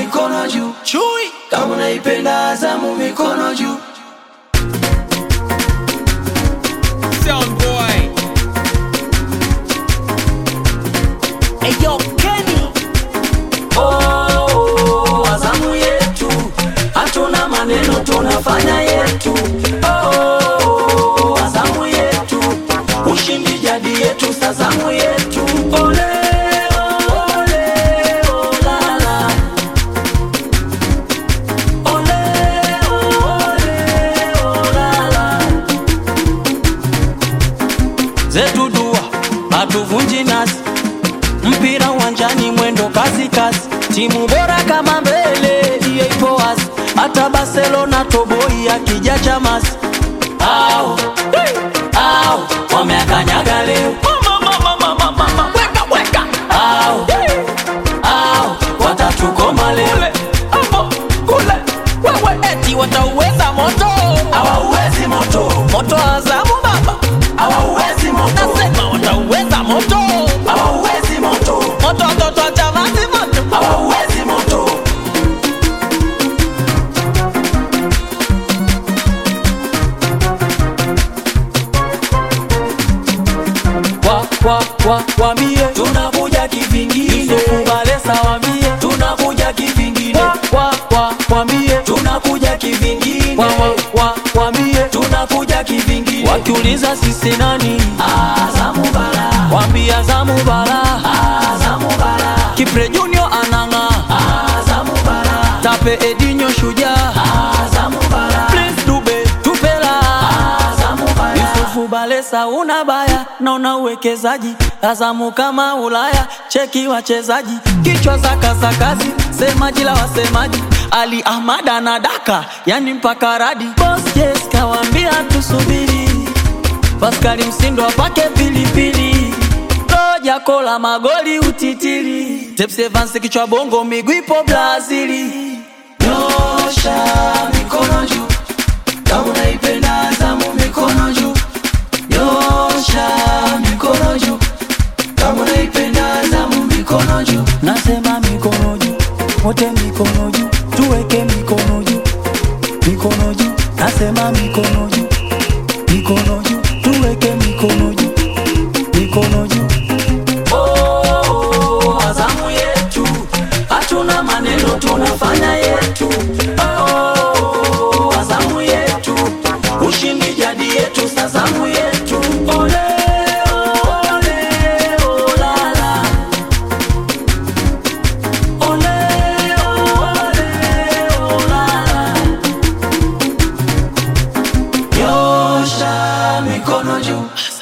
mikono juu. Chui Kama unaipenda Azamu, mikono juu. Sound boy Eyo Kenny Oh, Azamu yetu, hatuna maneno, tunafanya yetu. Oh, Azamu yetu, ushindi jadi yetu, sazamu yetu. Ole, ole, olala. Ole, ole, olala. zetu dua hatuvunji nasi mpira uwanjani mwendo kasi kasi timu bora kama mbele hiyo ipo wazi hata barcelona toboi akija chamasi au au wameakanyaga leo Weka weka au au watatukoma leo Kule Wewe eti watauweza moto hawauwezi moto Moto wa Azamu baba hawauwezi moto Nasema watauweza moto hawauwezi moto Moto watoto wa Chamazi moto hawauwezi moto kwa kwa kwa wambie tunakuja kivingine Yusufubalesa wambie tunakuja kivingine kwa kwa kwa wambie tunakuja kivingine kwa kwa kwa wambie tunakuja kivingine wakiuliza sisi nani Azamu bara wambie Azamu bara Azamu bara Kipre Junior ananga Azamu bara Tape Edinho shujaa Azamu bara Prince Dube tupela Azamu bara Yusufu Balesa una baya na una uwekezaji Azamu kama Ulaya cheki wachezaji kichwa za kasakazi semaji la wasemaji Ali Ahmad anadaka yani mpaka radi Boss yes kawambia tusubiri Paskali Msindo apake pilipili Roja kola magoli utitiri Tepsi Evans kichwa bongo miguu ipo Brazili Nyosha mikono juu kama unaipenda Azamu mikono juu Nyosha mikono juu kama unaipenda Azamu mikono juu Nasema mikono juu wote mikono juu tuweke mikono juu mikono juu nasema mikono juu mikono juu tuweke mikono juu mikono juu oh, Azamu yetu hatuna maneno tunafanya yetu oh, Azamu yetu ushindi jadi yetu sazamu yetu ole ole olala ole ole olala nyosha mikono juu